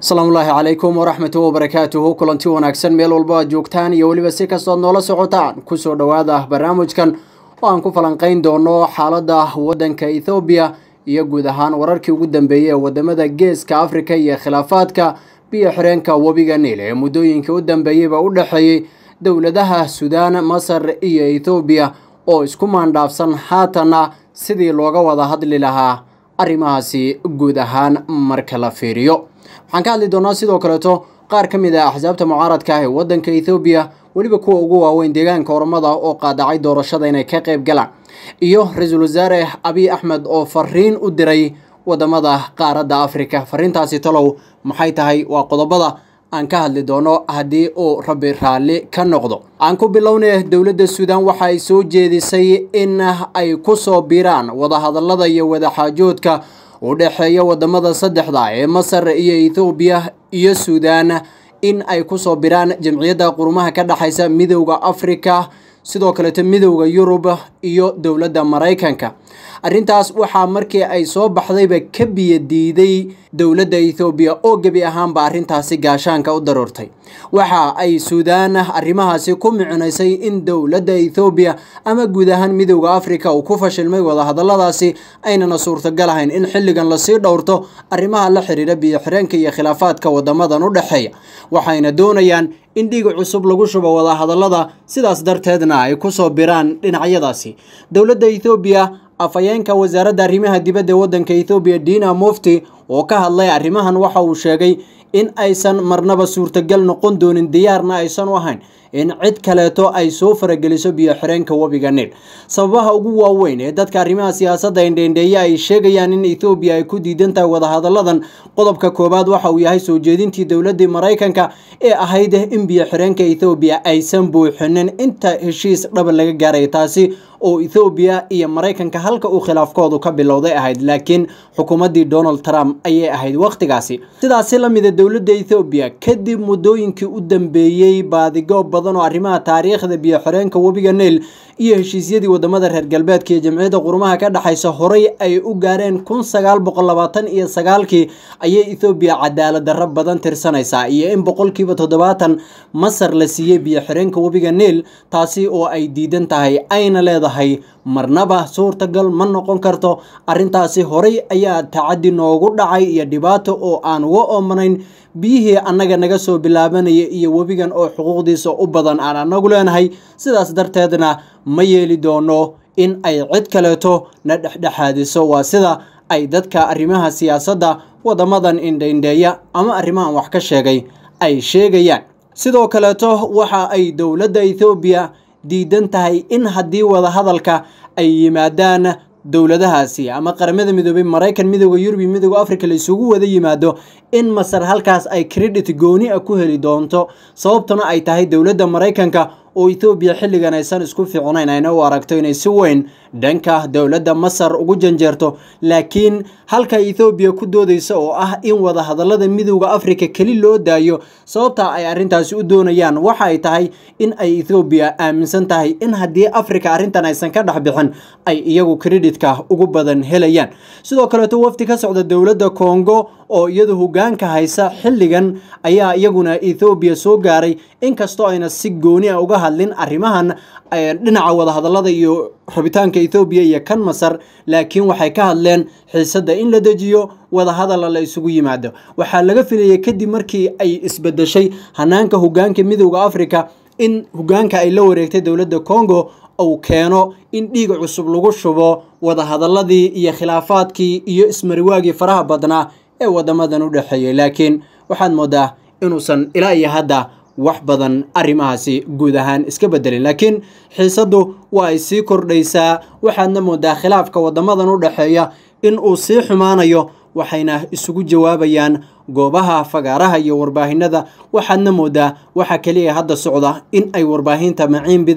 asalaamullaahi calaykum waraxmatu wabarakaatuhu kulanti wanaagsan meel walbo aad joogtaan iyo weliba si kastood noola socotaan kusoo dhowaada barnaamijkan oo aan ku falanqeyn doono xaalada wadanka ethoobiya iyo guud ahaan wararkii ugu dambeeyey ee wadamada geeska afrika iyo khilaafaadka biyo xireenka webiga niil ee muddooyinkii u dambeeyeyba u dhexeeyey dowladaha suudaan masar iyo ethoobiya oo isku maandhaafsan haatana sidii looga wada hadli lahaa arrimahaasi guud ahaan marka la fiiriyo waxaan ka hadli doonaa sidoo kaleeto qaar ka mid ah axsaabta mucaaradka ah ee wadanka ethoobiya weliba kuwa ugu waaweyn deegaanka ormada oo qaadacay doorashada inay ka qayb galaan iyo ra-iisul wasaare abiy axmed oo fariin u diray wadamada qaaradda afrika fariintaasi talow maxay tahay waa qodobada aan ka hadli doono haddii uu rabbi raalli ka noqdo aan ku bilownay dowladda suudaan waxa ay soo jeedisay in ay ku soo biiraan wadahadallada iyo wadaxaajoodka u dhexeeya wadamada saddexda ee masar iyo ethoobiya iyo suudaan in ay kusoo biraan jamciyadda qurumaha ka dhexaysa midowda afrika sidoo kaleeto midowda yurub iyo dowladda maraykanka arrintaas waxaa markii ay soo baxdayba ka biyo diiday dowladda ethoobiya oo gebi ahaanba arrintaasi gaashaanka u daruurtay waxa ay suudaan arrimahaasi ku micnaysay in dowladda ethoobiya ama guud ahaan midowda afrika uu ku fashilmay wadahadalladaasi aynana suurtagal ahayn in xilligan lasii dhowrto arrimaha la xiriira biyo xireenka iyo khilaafaadka wadamadan u dhexeeya waxayna doonayaan in dhiig cusub lagu shubo wadahadallada sidaas darteedna ay kusoo biraan dhinacyadaasi dowladda ethoobiya afhayeenka wasaaradda arrimaha dibadda waddanka ethoobiya dina mufti oo ka hadlay arrimahan waxa uu sheegay in aysan marnaba suurtagal noqon doonin diyaarna aysan u ahayn in cid kaleeto ay soo farageliso biyo xireenka webiga niil sababaha ugu waaweyn ee dadka arrimaha siyaasadda indheendheeye ay sheegayaan in ethoobiya ay ku diidan tahay wadahadalladan qodobka koowaad waxa uu yahay soo jeedintii dowladdii maraykanka ee ahayd in biyo xireenka ethoobiya aysan buuxinin inta heshiis dhaba laga gaaray taasi oo ethoobiya iyo maraykanka halka uu khilaafkoodu ka bilowday ahayd laakiin xukuumaddii donald trump ayay ahayd wakhtigaasi sidaasi la mida dowladda ethoobiya kadib muddooyinkii u dambeeyey baadigoob badan oo arrimaha taariikhda biyo xireenka webiga niil iyo heshiisyadii wadamada reer galbeedka iyo jamciyadda qurumaha ka dhexaysa horay ay u gaareen kun sagaal boqol labaatan iyo sagaalkii ayay ethoobiya cadaalad darro badan tirsanaysaa iyo in boqolkiiba toddobaatan masar la siiyey biyo xireenka webiga niil taasi oo ay diidan tahay ayna leedahay marnaba suurtagal ma noqon karto arrintaasi horay ayaa tacaddi noogu dhacay iyo dhibaato oo aan uga oomanayn biyihii annaga naga soo bilaabanaya iyo webigan oo xuquuqdiisa u badan aan annagu leenahay sidaas darteedna ma yeeli doono in ay cid kaleeto na dhexdhexaadiso waa sida ay dadka arrimaha siyaasadda wadamadan indhaindheeya ama arrimahan wax ka sheegay ay sheegayaan sidoo kaleeto waxa ay dowladda ethoobiya diidan tahay in haddii wadahadalka ay yimaadaan dowladahaasi ama qaramada midoobay maraykan midooda yurub iyo midooda africa la isugu wada yimaado in masar halkaas ay credit gooni a ku heli doonto sababtuna ay tahay dowladda maraykanka oo ethoobiya xilligan aysan isku fiicnayn ayna u aragto inay si weyn dhanka dowladda masar ugu janjeerto laakiin halka ethoobiya ku doodaysa oo ah in wadahadallada midowda africa keli loo daayo sababta ay arrintaasi u doonayaan waxa ay tahay in ay ethoobiya aaminsan tahay in haddii africa arrintan aysan ka dhex bixin ay iyagu kreditka ugu badan helayaan sidoo kaleeto wafdi ka socda dowladda congo oo iyadu hogaanka haysa xilligan ayaa iyaguna ethoobiya soo gaaray inkastoo ayna si gooni a uga hadlin arrimahan dhinaca wadahadallada iyo rabitaanka ethoobiya iyo kan masar laakiin waxay ka hadleen xiisadda in la dejiyo wadahadalla la isugu yimaado waxaa laga filayay kadib markii ay isbedeshay hanaanka hogaanka midowda africa in hogaanka ay la wareegtay dowladda congo uu keeno in dhiig cusub lagu shubo wadahadalladii iyo khilaafaadkii iyo ismariwaagii faraha badnaa ee wadamadan u dhexeeyay laakiin waxaad moodaa inuusan ilaa iyo hadda wax badan arrimahaasi guud ahaan iska bedelin laakiin xiisaddu waa ay sii kordhaysaa waxaadna moodaa khilaafka wadamadan u dhexeeya in uu sii xumaanayo waxayna isugu jawaabayaan goobaha fagaaraha iyo warbaahinada waxaadna moodaa waxa keliya hadda socda in ay warbaahinta maciin bideen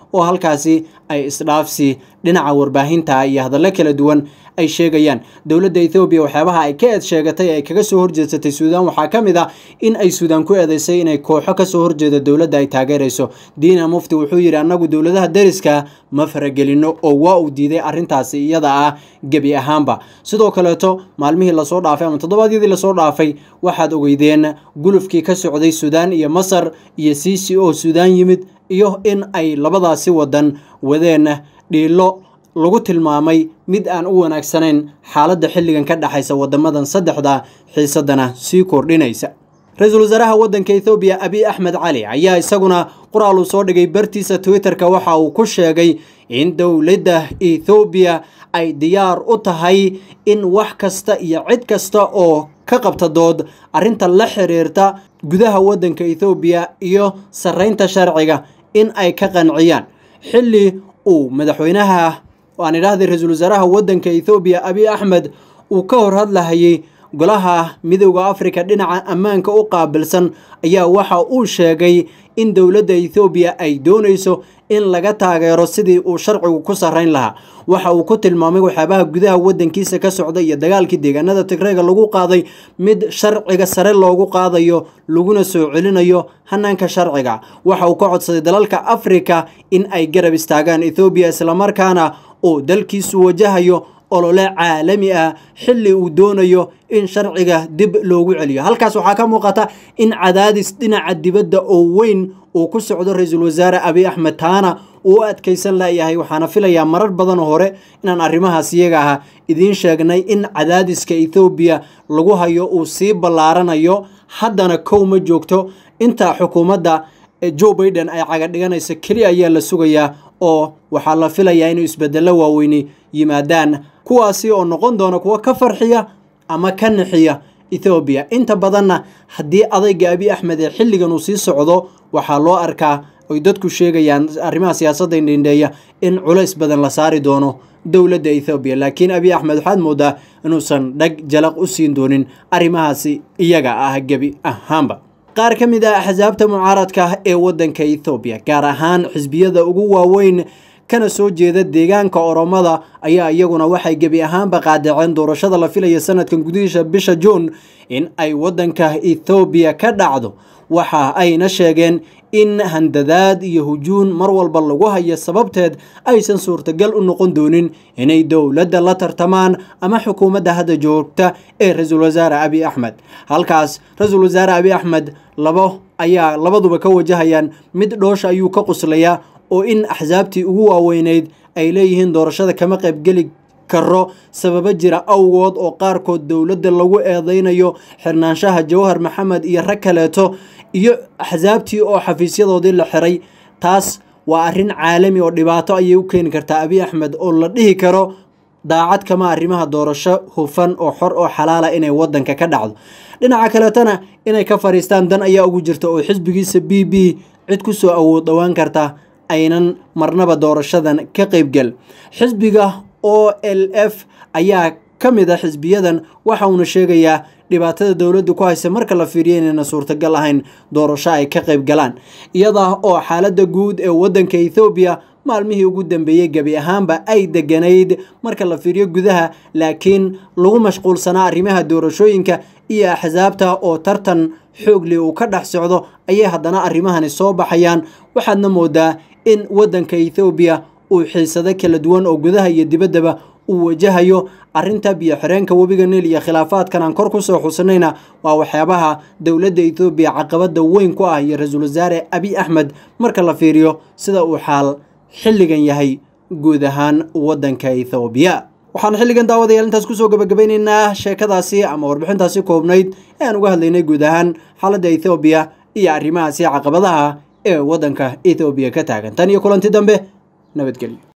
oo halkaasi ay isdhaafsi dhinaca warbaahinta iyo hadallo kala duwan ay sheegayaan dowladda ethoobiya waxyaabaha ay ka eed sheegatay ay kaga soo horjeedsatay suudaan waxaa ka mid ah in ay suudaan ku eedeysay inay kooxo kasoo horjeeda dowladda ay taageerayso diina mufti wuxuu yidhi annagu dowladaha deriska ma faragelino oo waa uu diiday arrintaasi iyada ah gebi ahaanba sidoo kaleeto maalmihii lasoo dhaafay ama toddobaadyadii lasoo dhaafay waxaad ogeydeen gulufkii ka socday suudaan iyo masar iyo c c o suudaan yimid iyo in ay labadaasi wadan wadeen dhiilo lagu tilmaamay mid aan u wanaagsanayn xaaladda xilligan ka dhexaysa wadamadan saddexda xiisadana sii kordhinaysa ra-iisul wasaaraha waddanka ethoobiya abiy axmed cali ayaa isaguna qoraal uu soo dhigay bartiisa twitter-ka waxa uu ku sheegay in dowladda ethoobiya ay diyaar u tahay in wax kasta iyo cid kasta oo ka qabta dood arrinta la xiriirta gudaha waddanka ethoobiya iyo sarreynta sharciga in ay ka qanciyaan xilli uu madaxweynaha aan idhaahday ra-iisul wasaaraha waddanka ethoobiya abiy axmed uu ka hor hadlahayay golaha midowda africa dhinaca ammaanka u qaabilsan ayaa waxa uu sheegay in dowladda ethoobiya ay doonayso in laga taageero sidii uu sharcigu ku sarreyn lahaa waxa uu ku tilmaamay waxyaabaha gudaha waddankiisa ka socda iyo dagaalkii deegaanada tigreega lagu qaaday mid sharciga sare loogu qaadayo laguna soo celinayo hanaanka sharciga waxa uu ka codsaday dalalka afrika in ay garab istaagaan ethoobiya islamarkaana uu dalkiisu wajahayo olole caalami ah xilli uu doonayo in sharciga dib loogu celiyo halkaas waxaa ka muuqata in cadaadis dhinaca dibadda oo weyn uu ku socdo ra-iisul wasaare abiy axmed taana uu u adkaysan layahay waxaana filayaa marar badan hore inaan arrimahaas iyaga ah idiin sheegnay in cadaadiska ethoobiya lagu hayo uu sii ballaaranayo haddana kow ma joogto inta xukuumadda joe baiden ay caga dhiganaysa keliya ayaa la sugayaa oo waxaa la filayaa inuu isbedello waaweyni yimaadaan kuwaasi oo noqon doona kuwo ka farxiya ama ka nixiya ethoobiya inta badanna haddii adayga abiy axmed ee xilligan uu sii socdo waxaa loo arkaa oy dadku sheegayaan arrimaha siyaasadda indhendheeya in culays badan la saari doono dowladda ethoobiya laakiin abiy axmed waxaad moodaa inuusan dhag jalaq u siin doonin arrimahaasi iyaga ah gebi ahaanba qaar ka mid ah axsaabta mucaaradka ee waddanka ethoobiya gaar ahaan xisbiyada ugu waaweyn kana soo jeeda deegaanka oromada ayaa iyaguna waxay gebi ahaanba qaadaceen doorashada la filaya sanadkan gudihiisa bisha juun in ay waddanka ethoobiya ka dhacdo waxa ayna sheegeen in handadaad iyo hujuun mar walba lagu hayo sababteed aysan suurtagal u noqon doonin inay dowladda la tartamaan ama xukuumadda hadda joogta ee ra-iisul wasaare abiy axmed halkaas ra-iisul wasaare abiy axmed labo ayaa labaduba ka wajahayaan mid dhoosha ayuu ka quslayaa oo in axsaabtii ugu waaweyneyd ay leeyihiin doorashada kama qaybgeli karo sababo jira awgood oo qaarkood dowladda lagu eedeynayo xirnaanshaha jawhar maxamed iyo rag kaleeto iyo axsaabtii oo xafiisyadoodii la xiray taas waa arrin caalami oo dhibaato ayay u keeni kartaa abiy axmed oo la dhihi karo daacad kama arrimaha doorasho hufan oo xor oo xalaala inay wadanka ka dhacdo dhinaca kaleetana inay ka fariistaan dan ayaa ugu jirta oo xisbigiisa b b cid kusoo awood dhowaan karta aynan marnaba doorashadan ka qeybgal xisbiga o l f ayaa ka mid a xisbiyadan waxa uuna sheegayaa dhibaatada dowladda ku haysa marka la fiiriyo inayna suurtagal ahayn doorasho ay ka qayb galaan iyada oo xaaladda guud ee waddanka ethoobiya maalmihii ugu dambeeyey gebi ahaanba ay deganayd marka la fiiriyo gudaha laakiin lagu mashquulsanaa arrimaha doorashooyinka iyo axsaabta oo tartan xoogli uu ka dhex socdo ayay haddana arrimahani soo baxayaan waxaadna moodaa in waddanka ethoobiya uu xiisado kala duwan oo gudaha iyo dibaddaba uu wajahayo arrinta biyo xireenka webiga niil iyo khilaafaadkan aan kor kusoo xusinayna waa waxyaabaha dowladda ethoobiya caqabada weyn ku ah iyo ra-iisul wasaare abiy axmed marka la fiiriyo sida uu xaal xilligan yahay guud ahaan waddanka ethoobiya waxaan xilligan daawadayaal intaas kusoo gabagabaynaynaa sheekadaasi ama warbixintaasi koobnayd ee aan uga hadlaynay guud ahaan xaaladda ethoobiya iyo arrimahaasi caqabadaha ee waddanka ethoobiya ka taagan tan iyo kulanti dambe nabadgelyo